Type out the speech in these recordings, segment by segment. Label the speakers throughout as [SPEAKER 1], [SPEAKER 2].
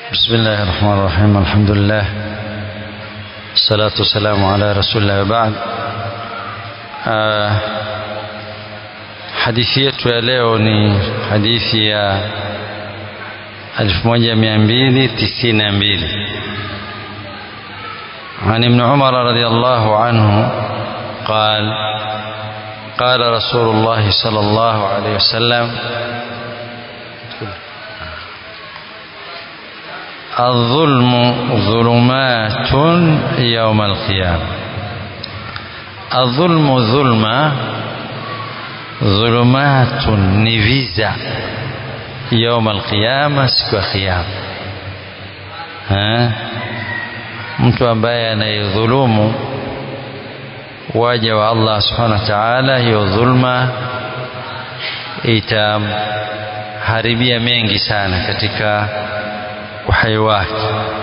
[SPEAKER 1] بسم الله الرحمن الرحيم الحمد لله الصلاة والسلام على رسول الله وبعد hadithi yetu ya leo ni hadithi ya 1292 عن ابن عمر رضي الله عنه قال قال رسول الله صلى الله عليه وسلم الظلم ظلمات يوم القيامة الظلم ظلمة ظلمات نفيزة يوم القيامة siku ya kiyama mtu ambaye anayedhulumu waja wa Allah subhanahu wa ta'ala hiyo dhulma itamharibia mengi sana katika uhai wake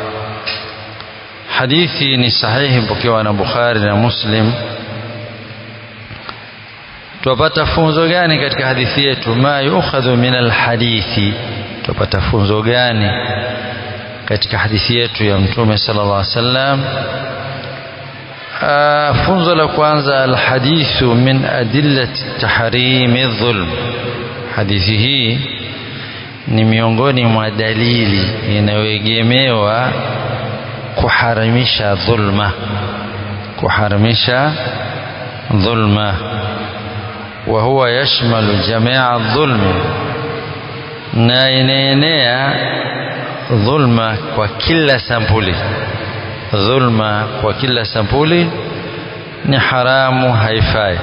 [SPEAKER 1] hadithi ni sahihi mpokewa na Bukhari na Muslim tupata funzo gani katika hadithi yetu ma yukhadhu min alhadithi tupata funzo gani katika hadithi yetu ya mtume sallallahu alaihi wasallam funzo la kwanza alhadithu min adillati tahrimi dhulm hadithi hii ni miongoni mwa dalili inayoegemewa kuharamisha dhulma kuharamisha dhulma wa huwa yashmalu jamia dhulmi na inaenea dhulma kwa kila sampuli dhulma kwa kila sampuli ni haramu haifai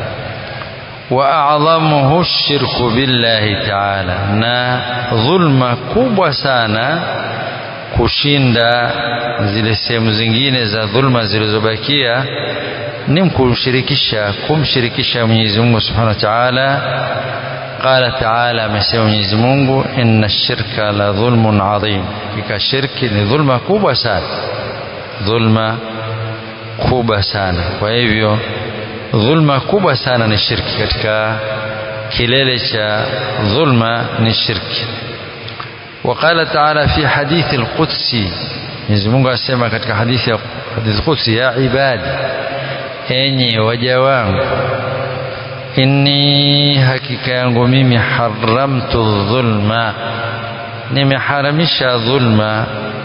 [SPEAKER 1] wa a'dhamuhu shirku billahi ta'ala na dhulma kubwa sana kushinda zile sehemu zingine za dhulma zilizobakia ni kumshirikisha kumshirikisha Mwenyezi Mungu Subhanahu wa Ta'ala qala ta'ala amesema Mwenyezi Mungu inna shirka la dhulmun adhim kika shirki ni dhulma kubwa sana dhulma kubwa sana kwa hivyo dhulma kubwa sana ni shirki katika kilele cha dhulma ni shirki وقال تعالى في حديث القدسي Mwenyezi Mungu asema katika hadithi ya hadithi Qudsi ya ibadi enyi waja wangu inni hakika yangu mimi haramtu dhulma nimeharamisha dhulma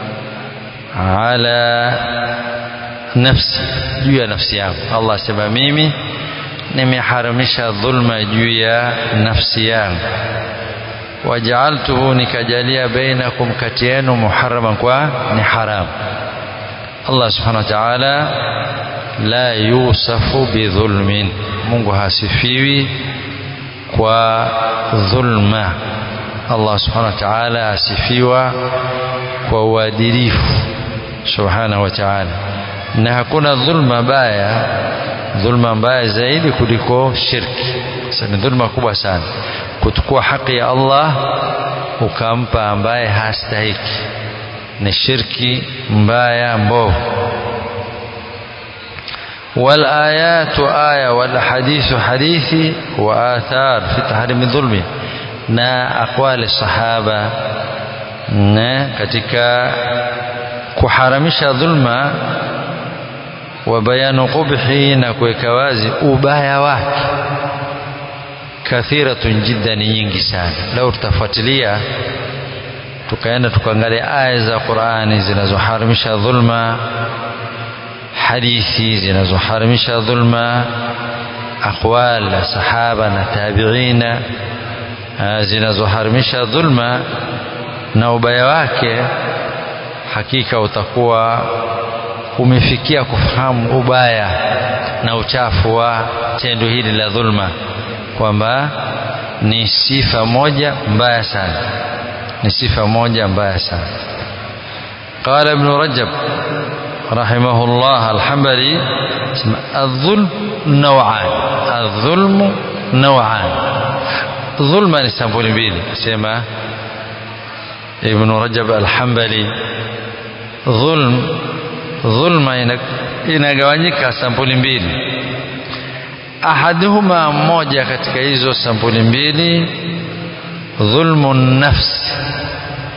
[SPEAKER 1] ala nafsi juu ya nafsi yangu Allah asema mimi nimeharamisha dhulma juu ya nafsi yangu wajaaltuhu nikajalia bainakum kati yenu muharaman kwa ni haram Allah subhanahu wa ta'ala la yusafu bidhulmin Mungu hasifiwi kwa dhulma Allah subhanahu wa ta'ala asifiwa kwa uadilifu subhanahu wa ta'ala na hakuna dhulma baya dhulma mbaya zaidi kuliko shirki sasa ni dhulma kubwa sana kuchukua haki ya Allah ukampa ambaye hastahiki ni shirki mbaya mbovu والآيات آية والحديث حديثي وآثار في تحريم الظلم na aqwali sahaba na katika kuharamisha dhulma wa bayanu qubhi na kuweka wazi ubaya wake kathiratun jiddan nyingi sana leo tutafuatilia tukaenda tukaangalia aya za Qur'ani zinazoharamisha dhulma hadithi zinazoharamisha dhulma aqwal la sahaba na tabi'ina zinazoharamisha dhulma na ubaya wake hakika utakuwa umefikia kufahamu ubaya na uchafu wa tendo hili la dhulma kwamba ni sifa moja mbaya sana ni sifa moja mbaya sana قال ابن رجب رحمه الله الحنبلي الظلم نوعان الظلم نوعان ظلم ni sampuli mbili sema ابن رجب الحنبلي ظلم dhulma inagawanyika sampuli mbili ahaduhuma moja katika hizo sampuli mbili dhulmu nafsi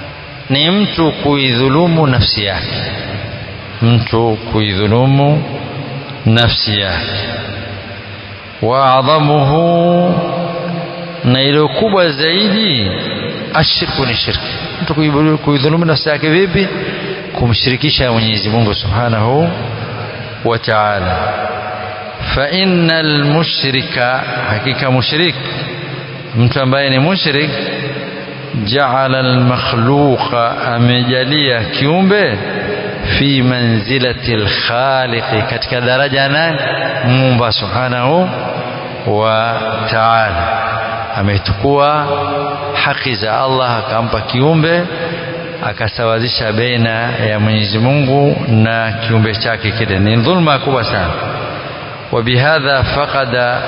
[SPEAKER 1] ni mtu kuidhulumu nafsi yake mtu kuidhulumu nafsi yake wa adhamuhu na ilo kubwa zaidi ashirku ni shirki mtu kuidhulumu nafsi yake vipi kumshirikisha Mwenyezi Mungu Subhanahu wa Ta'ala fa innal mushrika hakika mushrik mtu ambaye ni mushrik jaala almakhluqa amejalia kiumbe fi manzilati alkhaliqi katika daraja nani muumba subhanahu wa ta'ala amechukua haki za Allah akampa kiumbe akasawazisha baina ya Mwenyezi Mungu na kiumbe chake kile ni dhulma kubwa sana وبهذا فقد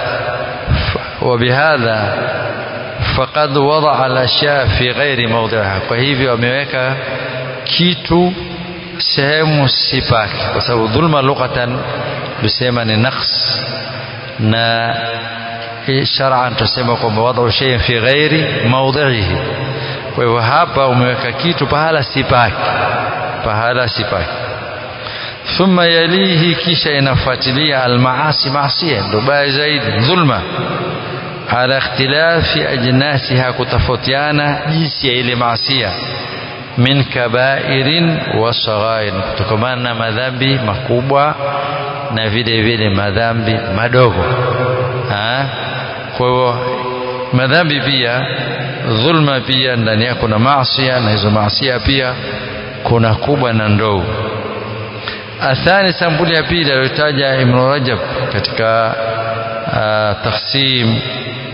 [SPEAKER 1] وبهذا فقد وضع الاشياء في غير موضعها kwa hivyo ameweka kitu sehemu sipaki kwa sababu dhulma lughatan tusema ni naqs na shar'an tusema kwamba wadau shay fi ghairi mawdhihi kwa hivyo hapa umeweka kitu pahala sipaki pahala sipaki thumma yalihi kisha inafuatilia almaasi maasia ndo baya zaidi dhulma ala ikhtilafi ajnasiha kutofautiana jinsi ya ile maasia min kabairin wa saghair kutokana na madhambi makubwa na vile vile madhambi madogo kwa hivyo madhambi pia dhulma pia ndani yake kuna maasia na hizo maasia pia kuna kubwa na ndogo athani sampuli ya pili aliyotaja Ibn Rajab katika taqsim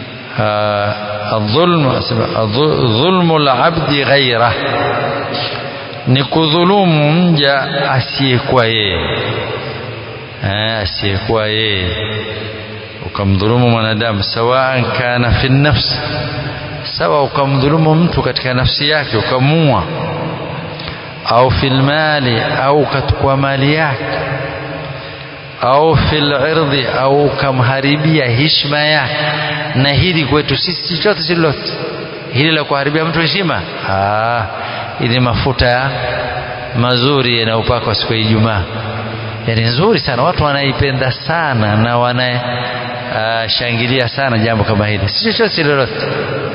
[SPEAKER 1] الظلم ظلم العبد غيره ni kudhulumu mja asiyekuwa yeye asiyekuwa yeye ukamdhulumu mwanadamu sawaan kana fi nafsi sawa ukamdhulumu mtu katika nafsi yake ukamua au fil mali au katukua mali yake au fil irdhi au ukamharibia heshima yake na hili kwetu sisi chochote si lolote hili la kuharibia mtu heshima ili mafuta mazuri yanayopakwa siku ya Ijumaa yani nzuri sana watu wanaipenda sana na wanashangilia sana jambo kama hili si chochote si lolote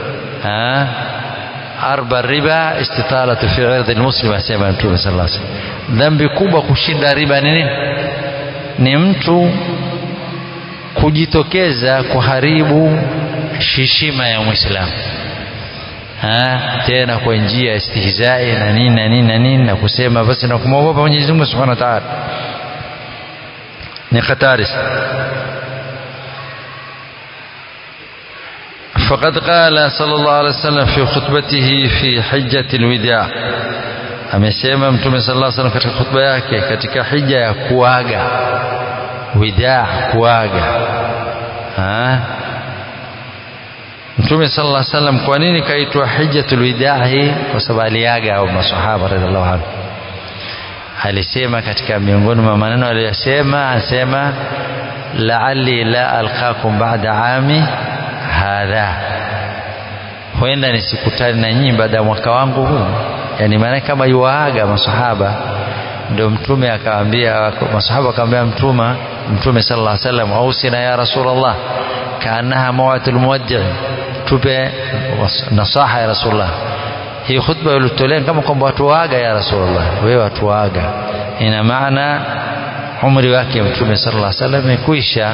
[SPEAKER 1] arba riba istitalatu fi irdhi almuslim asema mtume sallallahu alaihi wasallam dhambi kubwa kushinda riba ni nini ni mtu kujitokeza kuharibu heshima ya muislamu tena kwa njia ya istihzai na nini na nini na nini na kusema basi na kumwogopa Mwenyezi Mungu Subhanahu wa Ta'ala ni hatari فقد قال صلى الله عليه وسلم في خطبته في حجة الوداع amesema mtume sallallahu alaihi wasallam katika khutba yake katika hija ya kuaga widaa kuaga ha mtume sallallahu alaihi wasallam kwa nini kaitwa hijjatul widaa hii kwa sababu aliaga au masahaba radhiallahu anhu alisema katika miongoni mwa maneno aliyosema anasema la'alli la alqakum ba'da ami hadha huenda nisikutane na nyinyi baada ya mwaka wangu huu yani maana kama yuwaaga masahaba ndio mtume akawaambia masahaba akamwambia mtume mtume sallallahu alaihi wasallam ausina ya rasulullah kaanaha mawatul muwaddi tupe nasaha ya rasulullah hii khutba ilitolea kama kwamba watu waaga ya rasulullah wewe watu waaga ina maana umri wake mtume sallallahu alaihi wasallam imekwisha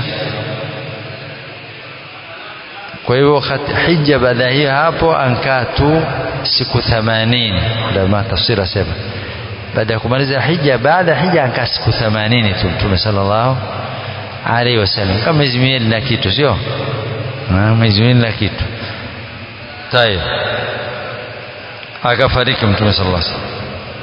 [SPEAKER 1] kwa hivyo hija baada hiyo hapo ankaa tu siku 80 ndio tafsiri asema baada ya kumaliza hija baada ya hija ankaa siku 80 tu mtume sallallahu alaihi wasallam kama miezi miwili na kitu sio miezi miwili na kitu tayeb akafariki mtume sallallahu alaihi wasallam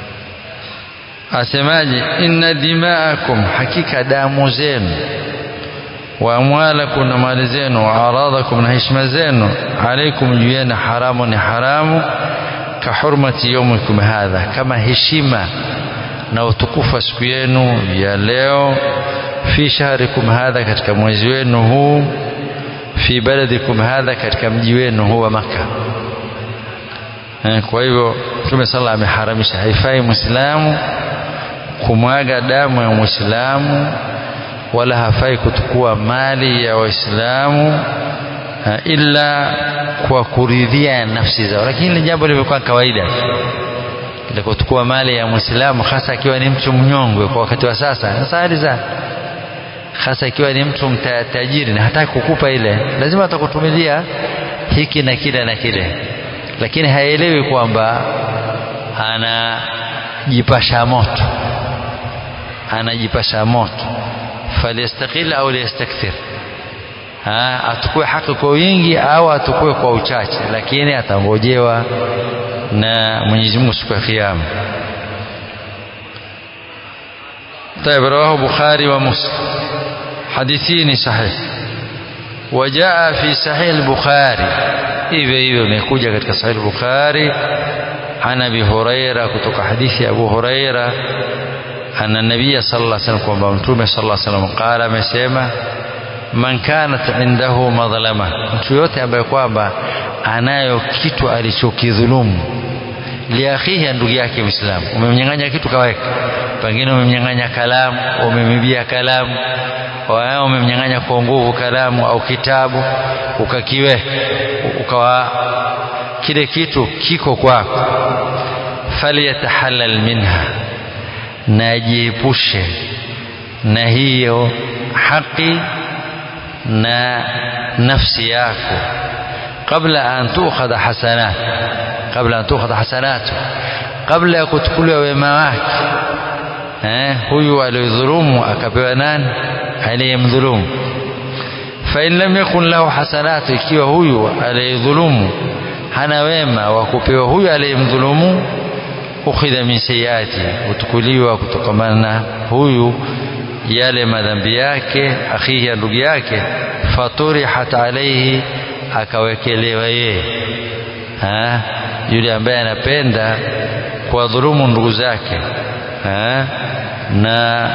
[SPEAKER 1] asemaje inna dimaakum hakika damu zenu wa amwalakum na mali zenu wa aradhakum na heshima zenu alaikum juu yenu haramu ni haramu ka hurmati yaumikum hadha kama heshima na utukufu wa siku yenu ya leo fi shahrikum hadha katika mwezi wenu huu fi baladikum hadha katika mji wenu huu wa Makka kwa hivyo Mtume sala ameharamisha, haifai Muislamu kumwaga damu ya Muislamu wala hafai kutukua mali ya Waislamu ila kwa kuridhia nafsi zao, lakini jambo limekuwa kawaida ile kutukua mali ya Muislamu, hasa akiwa ni mtu mnyongwe kwa wakati wa sasa, na sahali za hasa ikiwa ni mtu mtajiri na hataki kukupa ile, lazima atakutumilia hiki na kile na kile, lakini haelewi kwamba anajipasha moto, anajipasha moto. Falyastaqil au liyastakthir, atukue haki kwa wingi au atukue kwa uchache, lakini atangojewa na Mwenyezi Mungu siku ya Kiyama. طيب رواه بخاري ومسلم حديثين صحيح وجاء في صحيح البخاري hivyo hivyo imekuja katika sahih bukhari an abi huraira kutoka hadithi ya abu huraira anna nabiyya sallallahu alaihi wasallam kwamba mtume sallallahu alaihi wasallam qala amesema man kanat indahu madhlama mtu yote ambaye kwamba anayo kitu alichokidhulumu liakhihi ndugu yake Muislamu, umemnyang'anya kitu kaweka, pengine umemnyang'anya kalamu, umemibia kalamu, umemnyang'anya kwa nguvu kalamu au kitabu, ukakiweka ukawa kile kitu kiko kwako, falyatahallal minha, na ajiepushe na hiyo haki na nafsi yako kabla an tukhadha hasanat kabla an tukhadha hasanatu kabla ya kuchukuliwa wema wake eh, huyu aliyodhulumu akapewa nani aliyemdhulumu fain lam yakun lahu hasanatu ikiwa huyu aliyedhulumu hana wema wa kupewa huyu aliyemdhulumu ukhidha min sayiati hutukuliwa kutokamana na huyu yale madhambi yake akhihi ya ndugu yake faturihat alaihi akawekelewa yeye yule ambaye anapenda kuwadhulumu ndugu zake ha? na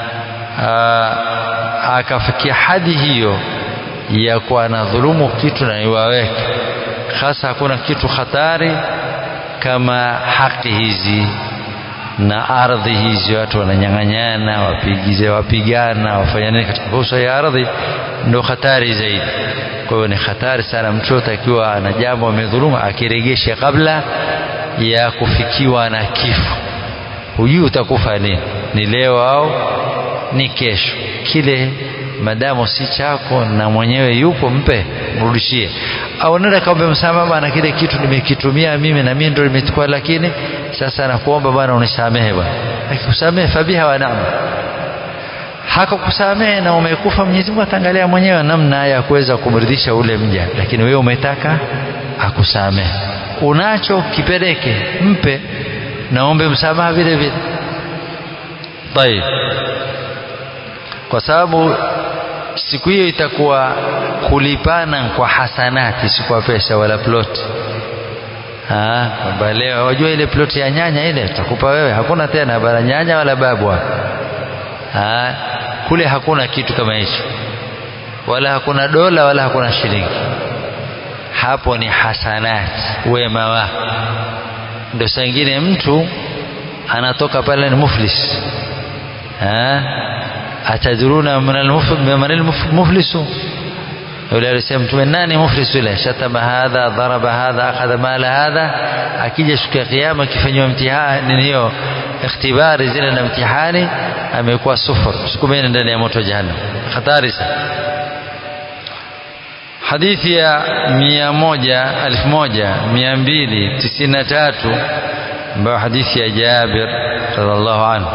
[SPEAKER 1] akafikia hadi hiyo ya kuwa anadhulumu kitu na iwaweke hasa hakuna kitu hatari kama haki hizi na ardhi hizi watu wananyang'anyana wapigize wapigana wafanya nini katika fursa ya ardhi ndio hatari zaidi kwa hiyo ni hatari sana mtu yote akiwa ana jambo amedhuluma akiregesha kabla ya kufikiwa na kifo hujui utakufa lini ni leo au ni kesho kile madamu si chako na mwenyewe yupo mpe mrudishie au nenda kaombe msamaha bwana kile kitu nimekitumia mimi na mimi ndio nimechukua lakini sasa nakuomba bwana unisamehe bwana akikusamehe fabiha wa naam hakukusamehe na umekufa Mwenyezi Mungu ataangalia mwenyewe namna ya kuweza kumridhisha ule mja lakini wewe umetaka akusamehe unacho kipeleke mpe naombe msamaha vile vile طيب kwa sababu siku hiyo itakuwa kulipana kwa hasanati si kwa pesa wala ploti kwamba leo wajua ile ploti ya nyanya ile tutakupa wewe hakuna tena bara nyanya wala babu ha, kule hakuna kitu kama hicho wala hakuna dola wala hakuna shilingi hapo ni hasanati wema wako ndio saa ingine mtu anatoka pale ni muflis ha? atadruna man almuflisu yule alisema mtume nani muflis yule shatama hadha dharaba hadha akhadha mala hadha akija siku ya kiyama akifanywa mtihani hiyo ikhtibari zile na mtihani amekuwa sufur sukumeni ndani ya moto jahannam hatari sana hadithi ya mia moja elfu moja mia mbili tisini na tatu ambayo hadithi ya Jabir radhiallahu anhu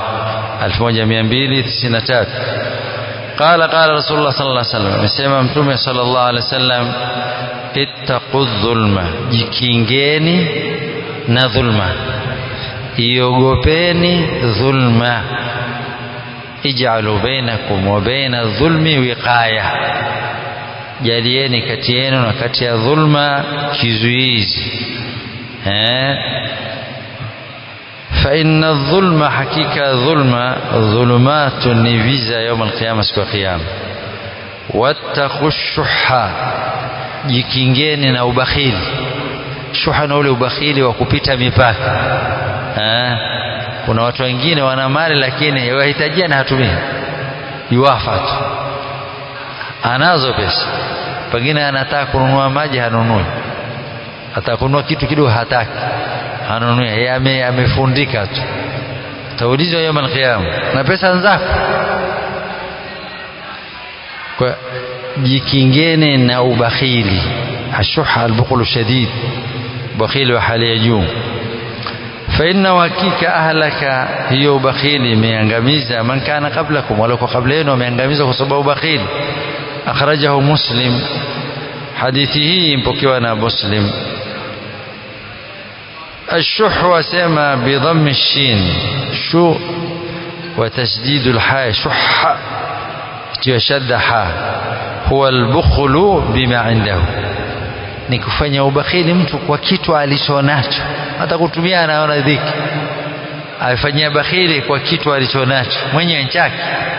[SPEAKER 1] 1293 قال قال رسول الله صلى الله عليه وسلم amesema mtume sallallahu alaihi wasallam ittaqu dhulma jikingeni na dhulma iogopeni dhulma ij'alu bainakum wa baina dhulmi wiqaya jalieni kati yenu na kati ya dhulma kizuizi eh فإن الظلم حقيقة ظلم ظلمات نفيزا يوم القيامة سكو قيامة واتقوا الشح jikingeni na ubakhili shuha na ule ubakhili wa kupita mipaka ha? kuna watu wengine wana mali lakini wahitajia na hatumii yuwafa tu anazo pesa pengine anataka kununua maji hanunui ataka kununua kitu kidogo hataki hanunui yeye ame, amefundika tu taulizwa yawm alqiyama na pesa zako kwa jikingene na ubakhili ashuha albukhlu shadid bakhili wa hali ya juu فإن وكيك أهلك هي بخيل ميانغاميزا من كان قبلكم ولو قبلين وميانغاميزا وصبه بخيل أخرجه مسلم حديثه مبكيوانا مسلم الشح وسمى بضم الشين شو وتشديد الحاء شح وشد حاء هو البخل بما عنده ni kufanya ubakhili mtu kwa kitu alichonacho hata kutumia anaona dhiki afanyia bakhili kwa kitu alichonacho mwenye chake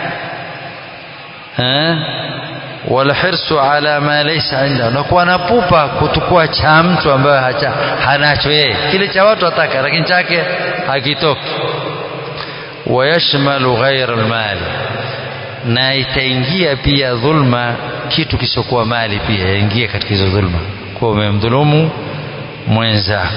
[SPEAKER 1] walhirsu ala ma laysa inda na kuwa na pupa kutukua cha mtu ambaye hacha hanacho yeye kile cha watu ataka lakini chake hakitoki wayashmalu ghaira almali na itaingia pia dhulma kitu kisiokuwa mali pia yaingia katika hizo dhulma kuwa umemdhulumu mwenzako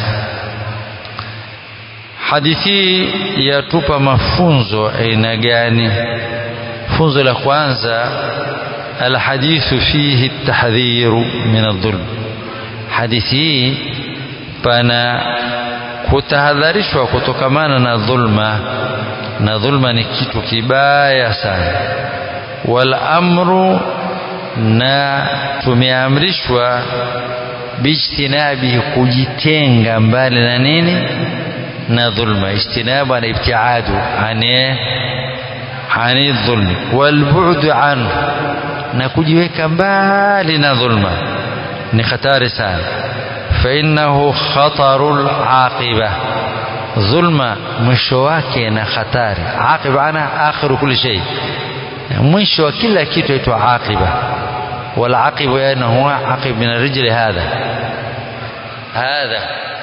[SPEAKER 1] hadithi yatupa mafunzo aina gani funzo la kwanza alhadithu fihi tahdhiru min aldhulm hadithi hii pana kutahadharishwa kutokamana na dhulma na dhulma ni kitu kibaya sana wal amru na tumeamrishwa bijtinabihi kujitenga mbali na nini na dhulma ijtinabu na ibtiadu ani ani dhulmi walbu'du anhu na kujiweka mbali na dhulma ni hatari sana fainnahu khatarul aqiba dhulma mwisho wake na hatari aqiba ana akhiru kulli shay mwisho wa kila kitu aitwa aqiba والعقب يعني هو عقب من الرجل هذا هذا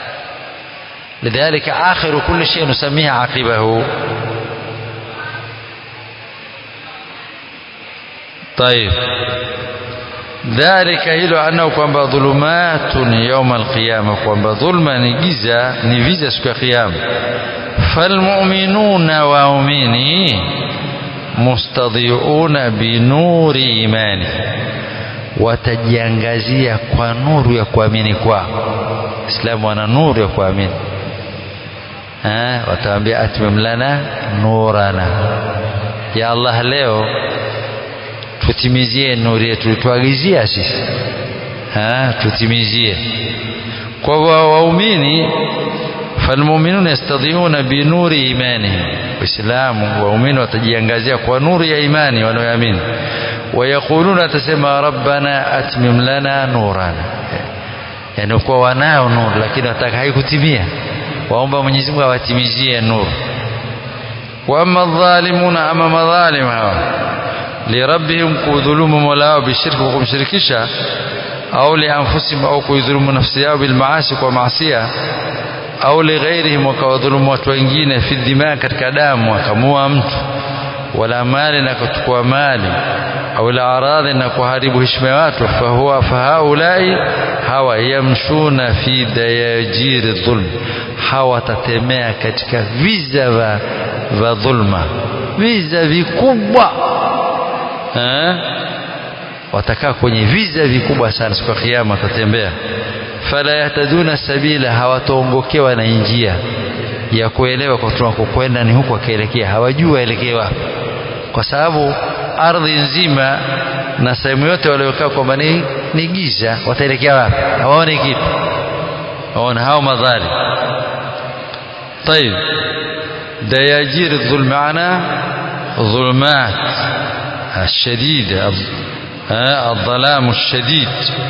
[SPEAKER 1] لذلك آخر كل شيء نسميه عقبه طيب ذلك hilo anao kwamba dhulumatun yauma alqiyama kwamba dhulma ni giza ni viza siku ya kiyama falmuminuna waumini mustadhiuna binuri imani watajiangazia kwa nuru ya kuamini kwao islamu wana nuru ya kuamini wataambia atmim lana nurana ya allah leo tutimizie nuru yetu tuagizia sisi tutimizie kwa waumini falmuminuna yastadhiuna binuri imanihim waislamu waumini watajiangazia kwa nuru ya imani wanaoamini wayaquluna atasema rabbana atmim lana nurana yani kuwa wanao nuru lakini wataka haikutimia waomba Mwenyezi Mungu awatimizie nuru wa amma dhalimuna ama madhalim hawa lirabbihim kudhulumu mola wao bishirki kwa kumshirikisha au lianfusihim au kuidhulumu nafsi yao bilmaasi kwa maasia au lighairihim wakawadhulumu watu wengine fi dhima katika damu wakamua mtu wala mali na kuchukua mali au la aradhi na kuharibu heshima ya watu fahuwa fahaulai hawa yamshuna fi dayajiri dhulm hawa tatemea katika viza vya va dhulma viza vikubwa eh? watakaa kwenye viza vikubwa sana siku ya kiyama watatembea fala yahtaduna sabila hawataongokewa na njia ya kuelewa kwa tunakokwenda ni huku akielekea hawajui waelekee wapi kwa sababu ardhi nzima na sehemu yote waliokaa kwamba ni, ni giza wataelekea wapi hawaoni kitu waona hao madhali طيب دياجير الظلم معنا ظلمات الشديدة الظلام الشديد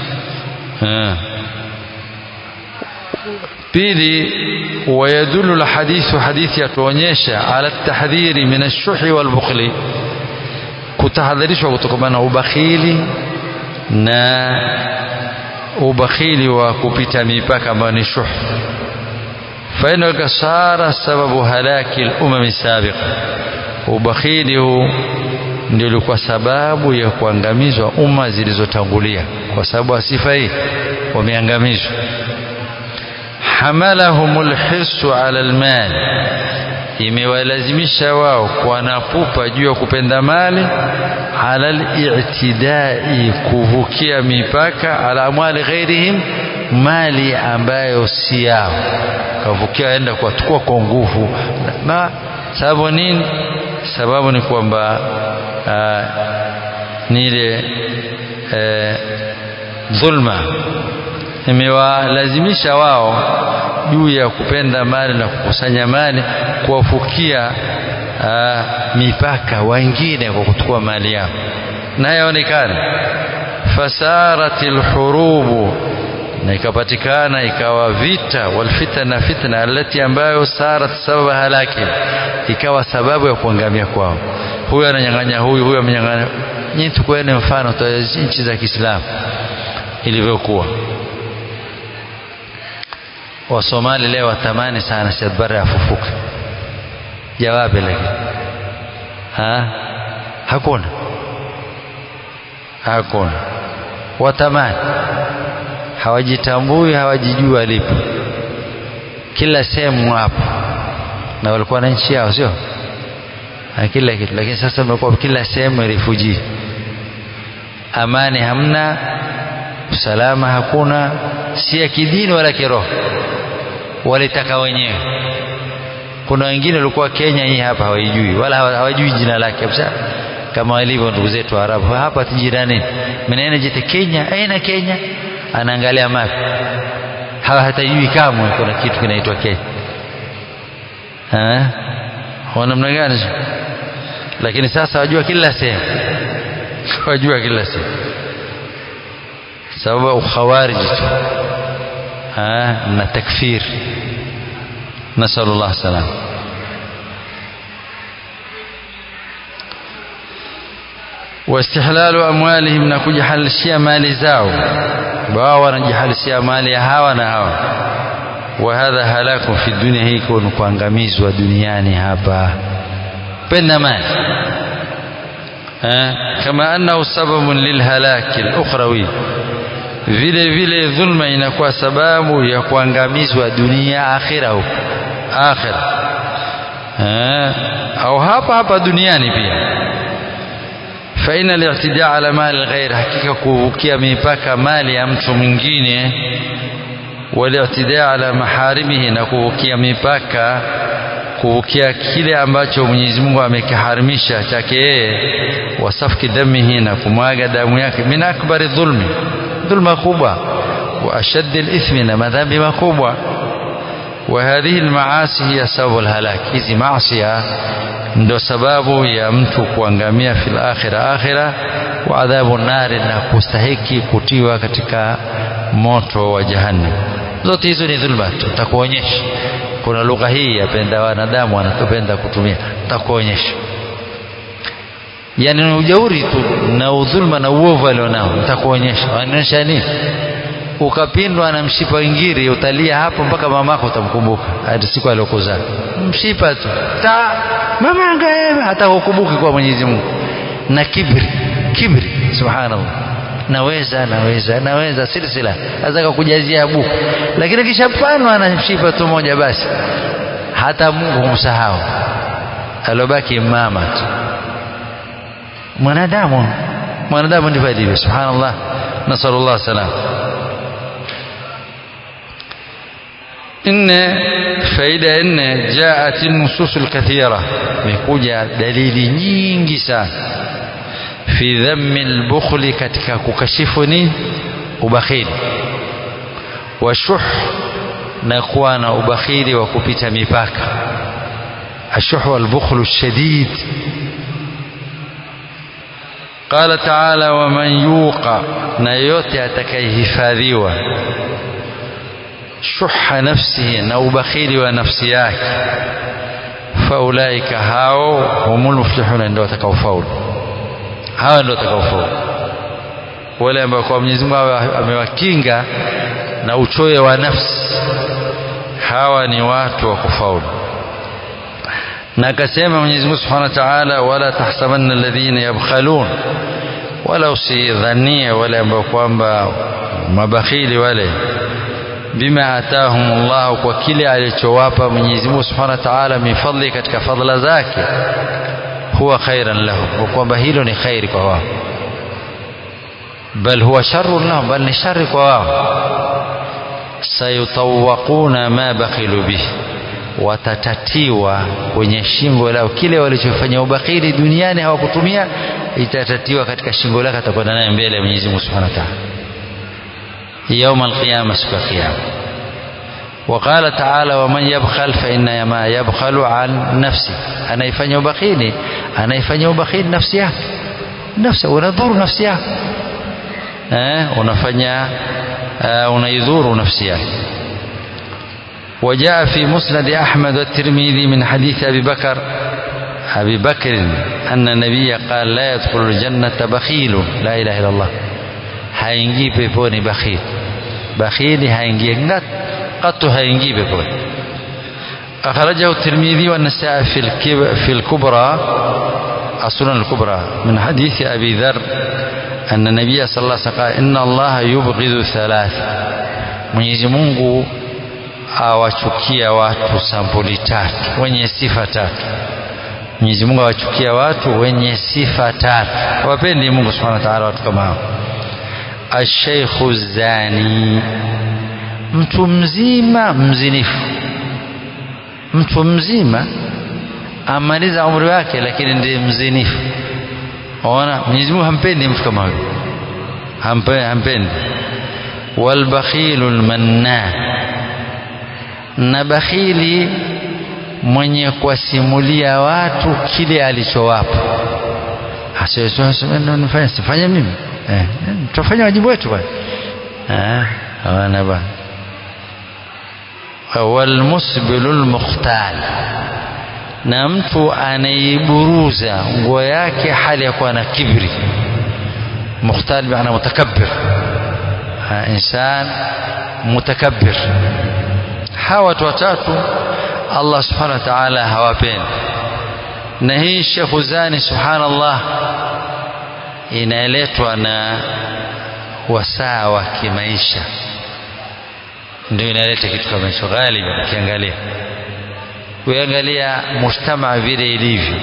[SPEAKER 1] pili ويدل الحديث حديث yatuonyesha على التحذير من الشح والبخل kutahadharishwa kutokana na ubakhili na ubakhili wa kupita mipaka ambayo ni shuh fainaka sara sababu halaki lumami sabiqa ubakhili huu ndio ilikuwa sababu ya kuangamizwa umma zilizotangulia kwa sababu sifa hii wameangamizwa hamalahum lhirsu ala lmal imewalazimisha wao wanapupa juu ya kupenda mali ala litidai kuvukia mipaka ala amwali ghairihim mali ambayo si yao kavukia enda kuwatukua kwa nguvu na sababu nini sababu ni kwamba ni ile dhulma imewalazimisha wao juu ya kupenda mali na kukusanya mali kuwafukia mipaka wengine kwa kuchukua mali yao na yaonekana fasarati lhurubu na ikapatikana ikawa vita walfitna fitna alati ambayo sarat sababa halaki ikawa sababu ya kuangamia kwao huyu ananyang'anya huyu huyu amenyang'anya nyinyi tukueni mfano nchi za Kiislamu ilivyokuwa Wasomali leo watamani sana Said Barre afufuke. Jawabi lakini ha? Hakuna, hakuna. Watamani, hawajitambui, hawajijui alipo, kila sehemu hapo, na walikuwa na nchi yao, sio kila kitu, lakini sasa imekuwa kila sehemu refugee. Amani hamna, usalama hakuna, si ya kidini wala kiroho walitaka wenyewe. Kuna wengine walikuwa Kenya hii hapa hawaijui wala hawajui jina lake kabisa, kama walivyo ndugu zetu Arabu hapa jirani, mnaenda jite Kenya, aina Kenya, anaangalia mapi, hawa hatajui kamwe kuna kitu kinaitwa Kenya. Kwa namna gani? Lakini sasa wajua kila sehemu, wajua kila sehemu, sababu ukhawariji tu na takfir nasalullah salam واستحلال أموالهم na kujihalishia mali zao wao wanajihalishia mali ya hawa na hawa وهذا هلاك في الدنيا hii ni kuangamizwa duniani hapa penda mali kama annahu sababun lilhalaki al-ukhrawi vile vile dhulma inakuwa sababu ya kuangamizwa dunia akhira huko akhira au hapa hapa duniani pia faina al-i'tidaa ala mali al-ghair hakika kuvukia mipaka mali ya mtu mwingine wal-i'tidaa ala maharimihi na kuvukia mipaka kuvukia kile ambacho Mwenyezi Mungu amekiharimisha chake yeye wasafki damihi na kumwaga damu yake min akbari dhulmi dhulma kubwa wa ashaddi al-ithmi na madhambi makubwa wa hadhihi al-maasi hiya sababu al-halak hizi maasi ndio sababu ya mtu kuangamia fil akhira akhira wa adhabu nari na kustahiki kutiwa katika moto wa jahannam zote hizo ni dhulma tutakuonyesha kuna lugha hii yapenda wanadamu wanatupenda kutumia tutakuonyesha yani ni ujauri tu na udhulma na uovu alionao nitakuonyesha wanaonyesha nini ukapindwa na mshipa ingiri utalia hapo mpaka mamako utamkumbuka hadi siku aliyokuzaa mshipa tu ta mama angaema hata hukumbuki kwa Mwenyezi Mungu na kibri kibri subhanallah naweza naweza naweza silsila azaka kujazia buku lakini kishapanwa na mshipa tu moja basi hata Mungu humsahau alobaki mama tu mwanadamu mwanadamu ndivyo alivyo subhanallah nasallallahu salam nne faida ya nne jaat nusus alkathira imekuja dalili nyingi sana fi dhammi albukhli katika kukashifu ni ubakhili washuh na kuwa na ubakhili wa kupita mipaka ashuh walbukhlu الشديد قال تعالى ومن يوقع na yote atakayehifadhiwa shuha nafsihi na ubakhili wa nafsi yake faulaika hao humul muflihuna ndio watakaofaulu hawa ndio watakaofaulu wale ambao kwa Mwenyezi Mungu amewakinga na uchoyo wa nafsi hawa ni watu wa kufaulu na akasema Mwenyezi Mungu Subhanahu wa Ta'ala wala tahsabanna alladhina yabkhalun wala usidhanie wale ambao kwamba mabakhili wale bima atahum Allah kwa kile alichowapa Mwenyezi Mungu Subhanahu wa Ta'ala mifadli katika fadhila zake huwa khairan lahum kwa kwamba hilo ni khairi kwa wao bal huwa sharrun lahum bal ni shari kwa wao sayutawaquna ma bakhilu bihi watatatiwa kwenye shingo lao kile walichofanya ubakhili duniani hawakutumia itatatiwa katika shingo lake atakwenda naye mbele ya Mwenyezi Mungu Subhanahu wa Ta'ala يوم القيامة سكا قيامة وقال تعالى ومن يبخل فإنما يبخل عن نفسه أنا يفني بخيلي أنا يفني بخيل نفسي نفسه ونذور نفسي أه ونفني أه ونيذور نفسي وجاء في مسند أحمد والترمذي من حديث أبي بكر أبي بكر أن النبي قال لا يدخل الجنة بخيل لا إله إلا الله haingii peponi bakhili bakhili haingii ngat qatu haingii peponi أخرجه الترمذي والنسائي في في الكبرى السنن الكبرى من حديث أبي ذر أن النبي صلى الله عليه وسلم قال إن الله يبغض ثلاث Mwenyezi Mungu awachukia watu sampuli tatu wenye sifa tatu. Mwenyezi Mungu awachukia watu wenye sifa tatu. Hawapendi Mungu Subhanahu wa Ta'ala watu kama hao. Asheikhu zani, mtu mzima mzinifu, mtu mzima amaliza umri wake, lakini ndiye mzinifu. Ona, Mwenyezi Mungu hampendi mtu kama huyo, hampendi. Walbakhilu lmannan, na bakhili mwenye kuwasimulia watu kile alichowapa. Sifanye mimi eh, tutafanya wajibu wetu bwana eh, hawana bwana. Walmusbilu lmukhtal, na mtu anaiburuza nguo yake hali ya kuwa na kibri. Mukhtal maana mutakabbir, insan mutakabbir. Hawa watu watatu Allah subhanahu wa ta'ala hawapendi, na hii Sheikh Zani subhanallah inaletwa na wasaa wa kimaisha, ndio inaleta kitu kama hicho. Ghaliban ukiangalia uangalia mujtamaa vile ilivyo,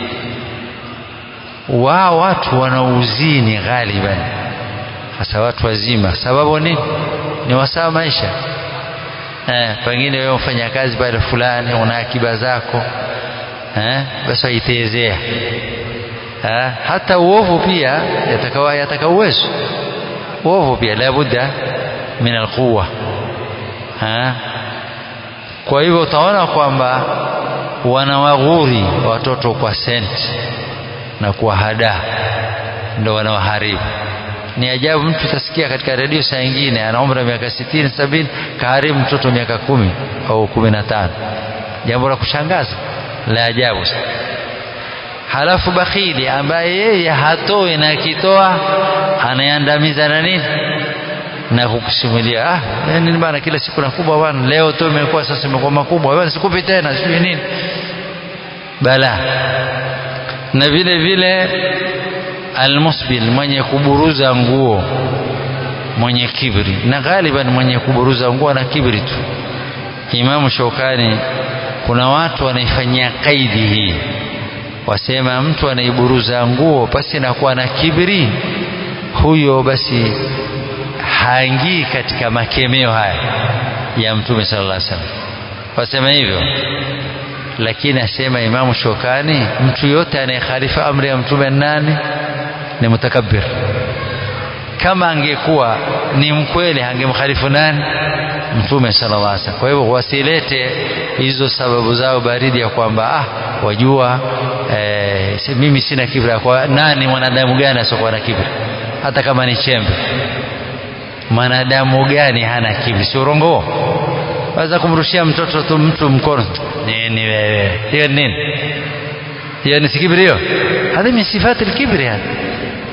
[SPEAKER 1] wao watu wanauzini ghaliban, hasa watu wazima. Sababu nini? Ni wasaa wa maisha. Eh, pengine wewe mfanya kazi pale fulani, una akiba zako eh, basi waitezea Ha, hata uovu pia yatakawa yataka uwezo uovu pia labudda min alquwa. Kwa hivyo utaona kwamba wanawaghuri watoto kwa senti na kuwahadaa, ndo wanawaharibu. Ni ajabu, mtu utasikia katika redio saa ingine ana umri wa miaka sitini sabini, kaharibu mtoto miaka kumi au kumi na tano. Jambo la kushangaza la ajabu sana. Halafu bakhili ambaye yeye hatoi na akitoa anayeandamiza na nini na kukusimulia, ah, nini bana, kila siku nakubwa bana, leo tu imekuwa sasa imekuwa makubwa bana, sikupi tena, sijui nini bala. Na vile vile almusbil, mwenye kuburuza nguo, mwenye kibri, na ghaliban mwenye kuburuza nguo na kibri tu. Imamu Shaukani, kuna watu wanaifanyia kaidi hii wasema mtu anaiburuza nguo pasi na kuwa na kibri, huyo basi haingii katika makemeo haya ya Mtume sallallahu alaihi wasallam. Wasema hivyo, lakini asema Imamu Shokani, mtu yote anayekhalifa amri ya Mtume nani? Ni mutakabbir. Kama angekuwa ni mkweli angemkhalifu nani? Mtume sallallahu alaihi wasallam. Kwa hivyo wasilete hizo sababu zao baridi ya kwamba ah, wajua eh, mimi sina kibri. Kwa nani? Mwanadamu gani asiokuwa na kibri? Hata kama ni chembe, mwanadamu gani hana kibri? Si urongo waweza kumrushia mtoto tu mtu mkono, nini wewe? Hiyo nini? Hiyo ni kibri? Hiyo hadhi min sifati alkibri, hadi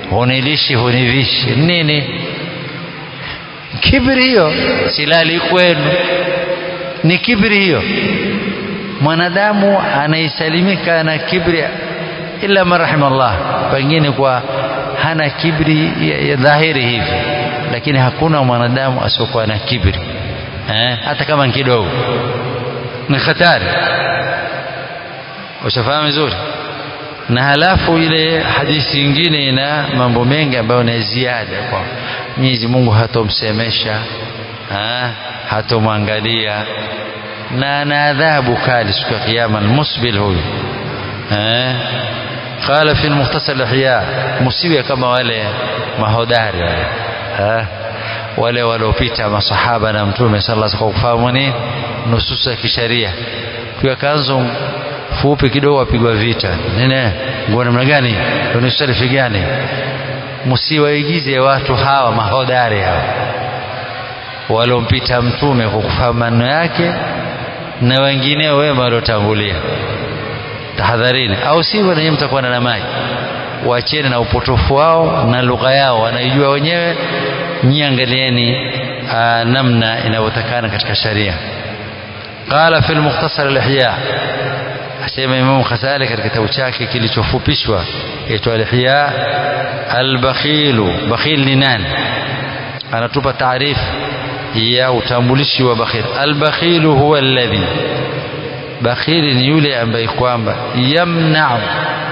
[SPEAKER 1] hunilishi hunivishi nini kibri hiyo silali kwenu ni kibri hiyo mwanadamu anaisalimika na kibri illa man rahimallah pengine kwa hana kibri ya, ya dhahiri hivi lakini hakuna mwanadamu asiokuwa na kibri eh, hata kama ni kidogo ni hatari ushafahamu vizuri na halafu ile hadithi nyingine ina mambo mengi ambayo ni ziada kwa Mwenyezi Mungu hatomsemesha ha, hatomwangalia na ana adhabu kali siku ya kiyama almusbil huyu eh qala fi mukhtasar al-ihya musiwe kama wale mahodari wale eh wale waliopita masahaba na mtume sallallahu alaihi wasallam kufahamu nini nususu ya kisheria kwa kanzo fupi kidogo wapigwa vita nene nguo namna gani ni sarifi gani msiwaigize watu hawa mahodari hawa walompita mtume kwa kufahamu maneno yake na wengineo wema waliotangulia tahadharini au sivyo nanyi mtakuwa na maji wacheni na upotofu wao na lugha yao wanaijua wenyewe nyi angalieni namna inavyotakana katika sharia qala fi al-mukhtasar al-ihya asema Imam Ghazali katika kitabu chake kilichofupishwa aitwa al-ihya al-bakhilu bakhil ni nani anatupa taarifu ya utambulishi wa bakhil al-bakhilu huwa alladhi bakhili ni yule ambaye kwamba yamna'u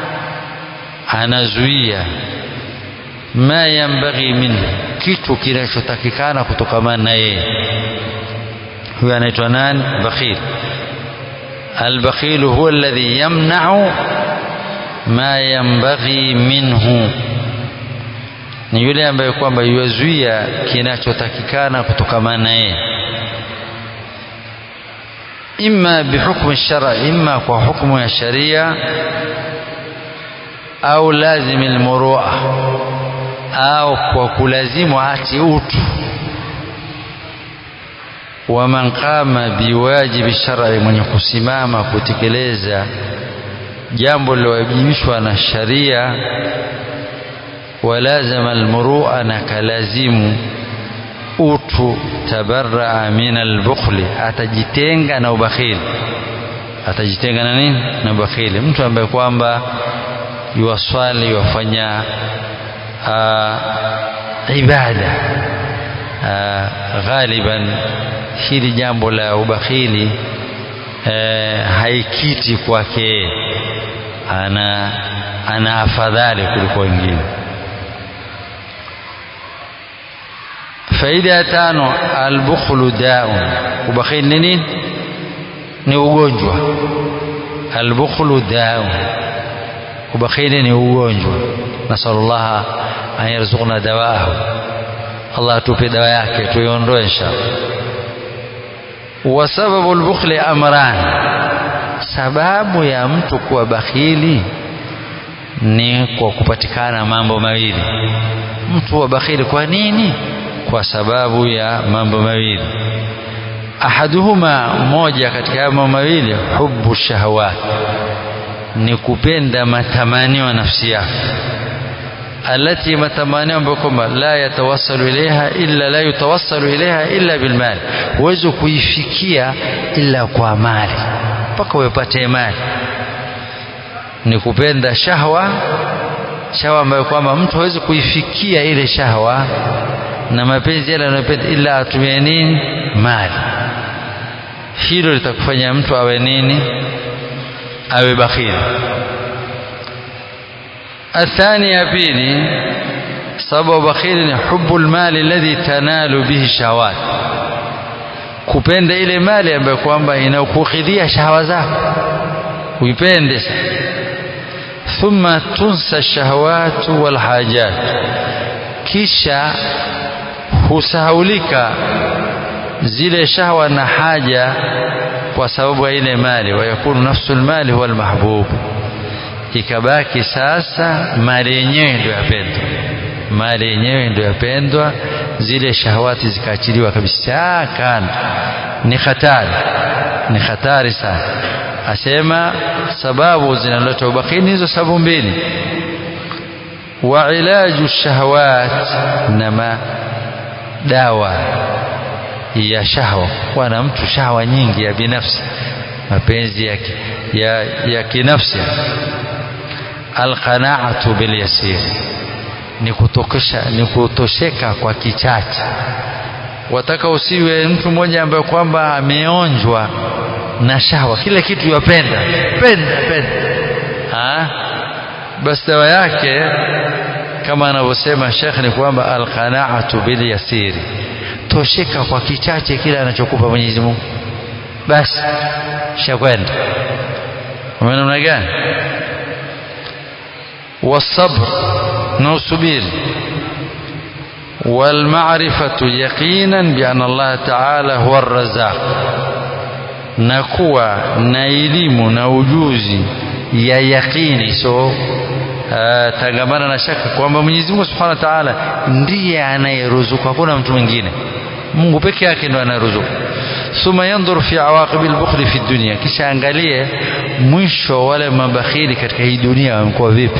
[SPEAKER 1] anazuia ma yambaghi minhu kitu kinachotakikana kutokamana na yeye huyo anaitwa nani bakhil البخيل هو الذي يمنع ما ينبغي منه ni yule ambaye kwamba yuzuia kinachotakikana kutokamana naye imma bihukmu shara imma kwa hukumu ya sharia au lazim almurua au kwa kulazimu ati utu wa man qama biwajibi shar'i mwenye kusimama kutekeleza jambo lilowajibishwa na sharia walazama almurua na kalazimu utu tabarraa min albukhli atajitenga na ubakhili atajitenga na nini na ubakhili mtu ambaye kwamba yuwaswali yuwafanya ibada ghaliban hili jambo la ubakhili eh, haikiti kwake ana ana afadhali kuliko wengine faida ya tano albukhlu daun ubakhili ni nini ni ugonjwa albukhlu daun ubakhili ni ugonjwa nasallallahu an yarzuqna dawaahu Allah atupe dawa yake tuiondoe inshallah wa sababu albukhli amran sababu ya mtu kuwa bakhili ni kwa kupatikana mambo mawili mtu wa bakhili kwa nini kwa sababu ya mambo mawili ahaduhuma moja katika mambo mawili hubu shahawat ni kupenda matamanio ya nafsi yako alati matamanio ambayo kwamba la yatawassalu ilaiha illa la yutawassalu ilaiha illa bilmali huwezi kuifikia illa kwa mali mpaka upate mali ni kupenda shahwa shahwa ambayo kwamba mtu hawezi kuifikia ile shahwa na mapenzi yale anayopenda ila atumie nini mali hilo litakufanya mtu awe nini awe bakhili athani ya pili sababu bakhili ni hubu lmali alladhi tanalu bihi shahawat kupenda ile mali ambayo kwamba inakukhidhia shahawa zako uipende thumma tunsa shahawatu walhajat kisha husahaulika zile shahwa na haja kwa sababu ya ile mali wayakunu nafsu lmali huwa almahbub ikabaki sasa mali yenyewe ndio yapendwa mali yenyewe ndio yapendwa zile shahawati zikaachiliwa kabisa kando ni hatari ni hatari sana asema sababu zinaleta ubakhili hizo sababu mbili wa ilaju shahawat na dawa ya shahwa kuwa na mtu shahwa nyingi ya binafsi mapenzi ya, ya, ya kinafsi alqanaatu bilyasir ni kutokesha ni kutosheka kwa kichache wataka usiwe mtu mmoja ambaye kwamba ameonjwa na shahwa kile kitu yapenda penda penda ha? basi dawa yake kama anavyosema shekh ni kwamba alqanaatu bilyasiri tosheka kwa kichache kile anachokupa Mwenyezi Mungu basi shakwenda umeona namna gani والصبر نوصبير والمعرفة يقينا بأن الله تعالى هو الرزاق نكوى نايلم نوجوزي يا يقيني سو tangamana na shaka kwamba Mwenyezi Mungu Subhanahu wa Ta'ala ndiye anayeruzuku hakuna mtu mwingine Mungu peke yake ndo anayeruzuku thumma yanzur fi awaqibil bukhli fi dunya kisha angalie mwisho wale mabakhili katika hii dunia wamekuwa vipi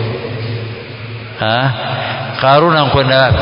[SPEAKER 1] ha Karuna kwenda wapi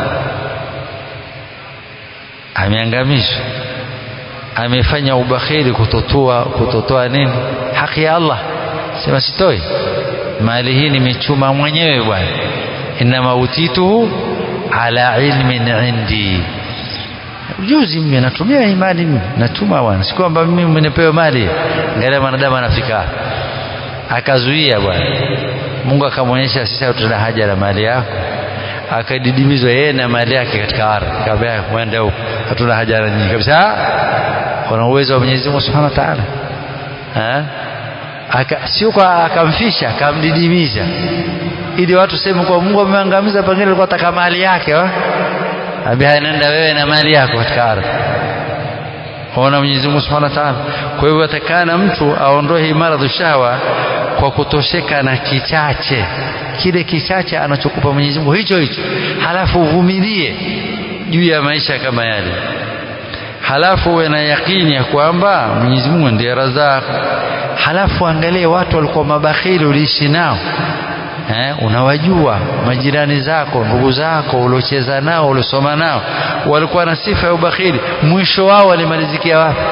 [SPEAKER 1] ameangamishwa amefanya ubakhili kutotoa kutotoa nini haki ya Allah sema sitoi mali hii nimechuma mwenyewe bwana inama utituhu ala ilmin indi ujuzi mimi natumia hii mali mimi natuma bwana si kwamba mimi nipewe mali angalia mwanadamu anafika akazuia bwana Mungu akamwonyesha sasa tuna haja na mali yako akadidimizwa yeye na mali yake katika ardhi akamwambia mwende huko hatuna haja na nyinyi kabisa kuna uwezo wa Mwenyezi Mungu Subhanahu wa Ta'ala aka sio kwa akamfisha akamdidimiza ili watu sema kwa Mungu ameangamiza pengine alikuwa ataka mali yake wa abia nenda wewe na mali yako katika ardhi ona Mwenyezi Mungu Subhanahu wa Ta'ala kwa hivyo atakana mtu aondoe hii maradhi shawa kwa kutosheka na kichache kile kichache anachokupa Mwenyezi Mungu hicho hicho halafu uvumilie juu ya maisha kama yale halafu uwe na yakini ya kwamba Mwenyezi Mungu ndiye razak halafu angalie watu walikuwa mabakhili uliishi nao eh, unawajua majirani zako ndugu zako uliocheza nao uliosoma nao walikuwa na sifa ya ubakhili mwisho wao walimalizikia wapi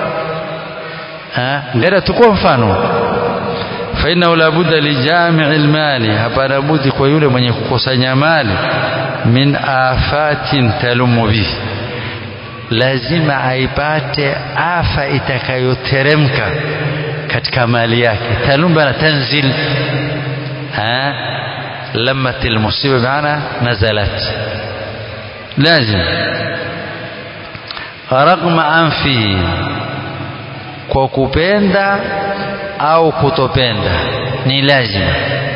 [SPEAKER 1] ngara tukua mfano fainahu labudda lijamii lmali hapana budi kwa yule mwenye kukusanya mali min afatin talumu bihi lazima aipate afa itakayoteremka katika mali yake talumba na tanzil ha lamat almusiba maana nazalat lazim ragma anfi kwa kupenda au kutopenda ni lazima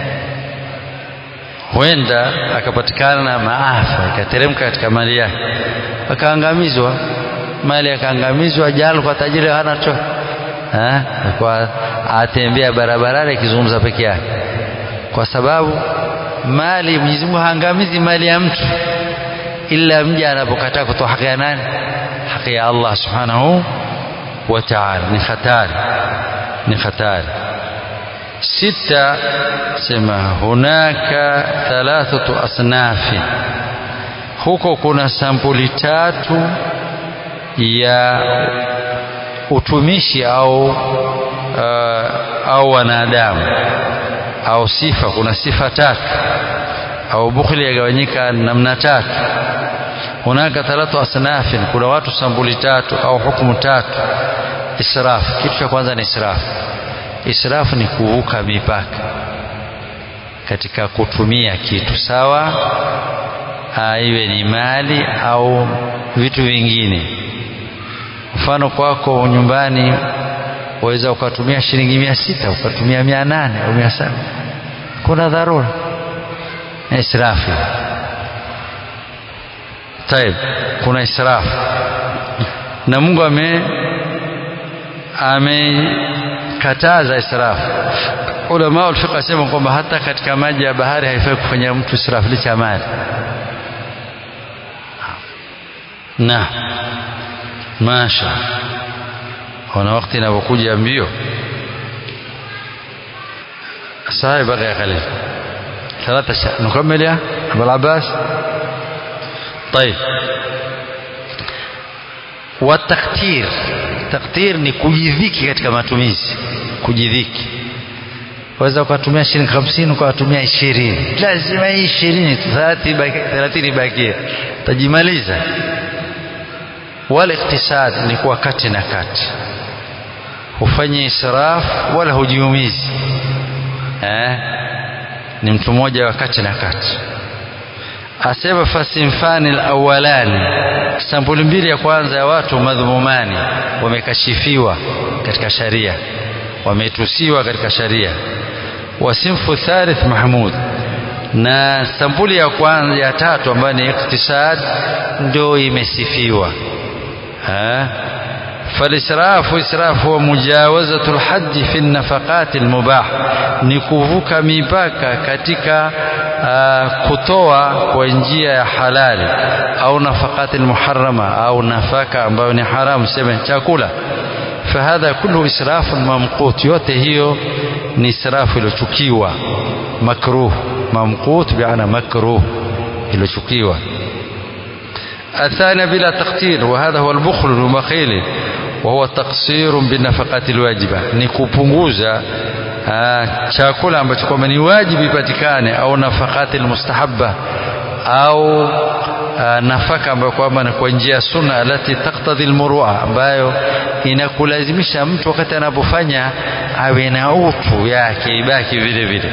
[SPEAKER 1] huenda akapatikana na maafa ikateremka katika mali yake akaangamizwa mali akaangamizwa jalo kwa tajiri hana cho eh kwa atembea barabarani akizungumza peke yake kwa sababu mali Mwenyezi Mungu haangamizi mali ya mtu ila mja anapokataa kutoa haki ya nani haki ya Allah subhanahu wa ta'ala ni hatari ni hatari sita sema hunaka thalathatu asnafi huko kuna sampuli tatu ya utumishi au uh, au wanadamu au sifa kuna sifa tatu au bukhli yagawanyika namna tatu hunaka thalathu asnafin kuna watu sampuli tatu au hukumu tatu israf kitu cha kwanza ni israf israf ni kuvuka mipaka katika kutumia kitu sawa iwe ni mali au vitu vingine mfano kwako nyumbani waweza ukatumia shilingi mia sita ukatumia mia nane au mia saba kuna dharura israfu taib kuna israfu na Mungu ame amekataza israfu ulama ulfiqh asema kwamba hata katika maji ya bahari haifai kufanya mtu israfu licha mali na masha kuna wakati inapokuja mbio saa baqi qalil ثلاثة شهر نكمل يا أبو العباس طيب wataktir taktir ni kujidhiki katika matumizi kujidhiki waweza ukatumia shilingi hamsini ukawatumia ishirini lazima hii ishirini thelathini ibakie utajimaliza wala iktisad ni kuwa kati na kati hufanye israf wala hujiumizi eh? ni mtu mmoja wa kati na kati asema fasimfani alawalani sampuli mbili ya kwanza ya watu madhumumani wamekashifiwa katika sharia wametusiwa katika sharia wasimfu thalith mahmud na sampuli ya kwanza ya tatu ambayo ni iktisad ndio imesifiwa فالإسراف إسراف هو مجاوزة الحد في النفقات المباح ni kuvuka mipaka katika uh, kutoa kwa njia ya halali au nafakati muharrama au nafaka ambayo ni haramu sema chakula fahadha kullu israfu mamqut yote hiyo ni israfu iliyochukiwa makruh mamqut biana makruh iliyochukiwa الثاني بلا تقتير وهذا هو البخل المخيل وهو تقصير بالنفقات الواجبة ni kupunguza chakula ambacho kwamba ni wajibu ipatikane au nafakati almustahabba au nafaka ambayo kwamba ni kwa njia ya sunna alati taktadhi almurua ambayo inakulazimisha mtu wakati anapofanya awe na utu yake ibaki vile vile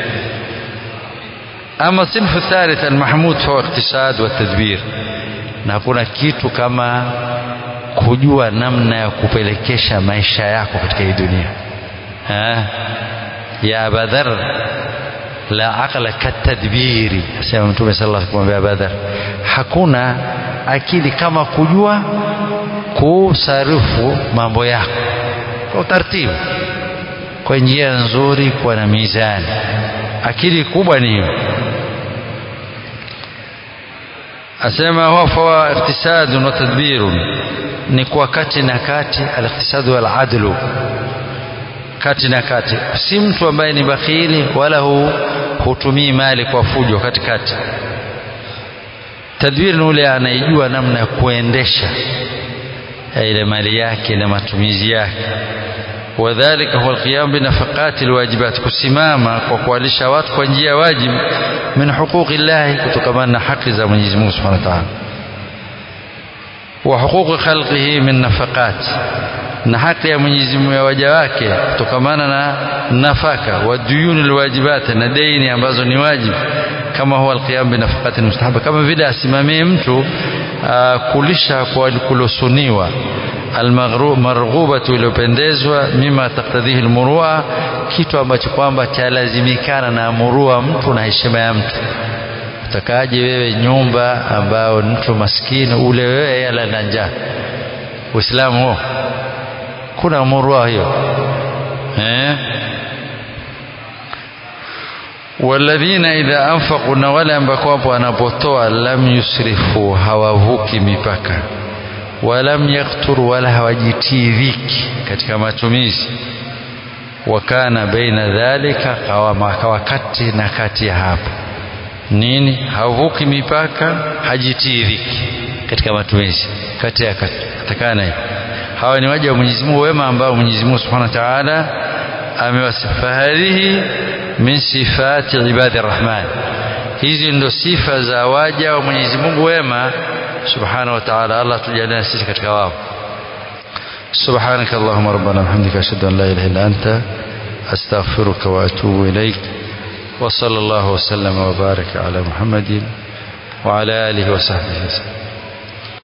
[SPEAKER 1] ama sinfu thalith almahmud fa iktisad wa tadbir na hakuna kitu kama kujua namna ya kupelekesha maisha yako katika hii dunia ha? ya abadhar la aqla katadbiri asema mtume sallallahu alaihi wasallam abadhar hakuna akili kama kujua kusarifu mambo yako kwa utaratibu kwa njia nzuri kwa na mizani akili kubwa ni hiyo asema huwa fawa iktisadun wa tadbirun ni kwa kati na kati al-iktisadu wal adlu kati na kati si mtu ambaye ni bakhili wala hu, hutumii mali kwa fujo katikati tadbir ni ule anaijua namna ya kuendesha ile mali yake na matumizi yake wadhalika huwa alqiyam binafaqati alwajibat kusimama kwa kuwalisha watu kwa njia ya wajib min huquqi llahi kutokana na haki za Mwenyezi Mungu Subhanahu wa Ta'ala wa huquqi khalqihi min nafaqat na haki ya Mwenyezi Mungu ya waja wake kutokamana na nafaka wa duyuni alwajibat na deni ambazo ni wajibu kama huwa alqiyam binafaqati almustahaba kama vile asimamie mtu uh, kulisha kwa kulosuniwa almarghubatu iliyopendezwa mima taktadhihi almurua kitu ambacho kwamba chalazimikana na murua mtu na heshima ya mtu utakaje wewe nyumba ambao mtu maskini ule wewe yala na njaa uislamu huo kuna murua hiyo eh walladhina idha anfaqu na wale ambao wanapotoa lam yusrifu hawavuki mipaka walam yaktur wala hawajitii dhiki katika matumizi wakana baina dhalika kawa kati na kati ya hapo nini havuki mipaka hajitii dhiki katika matumizi kati ya katakana hiyo hawa ni waja wa Mwenyezi Mungu wema ambao Mwenyezi Mungu Subhanahu wa Ta'ala amewasifa hadhihi min sifati ibadi rahman hizi ndo sifa za waja wa Mwenyezi Mungu wema سبحانه وتعالى الله تجعلنا سيسك كتكواب سبحانك اللهم ربنا وبحمدك أشهد أن لا إله إلا أنت أستغفرك وأتوب إليك وصلى الله وسلم وبارك على محمد وعلى آله وصحبه وسلم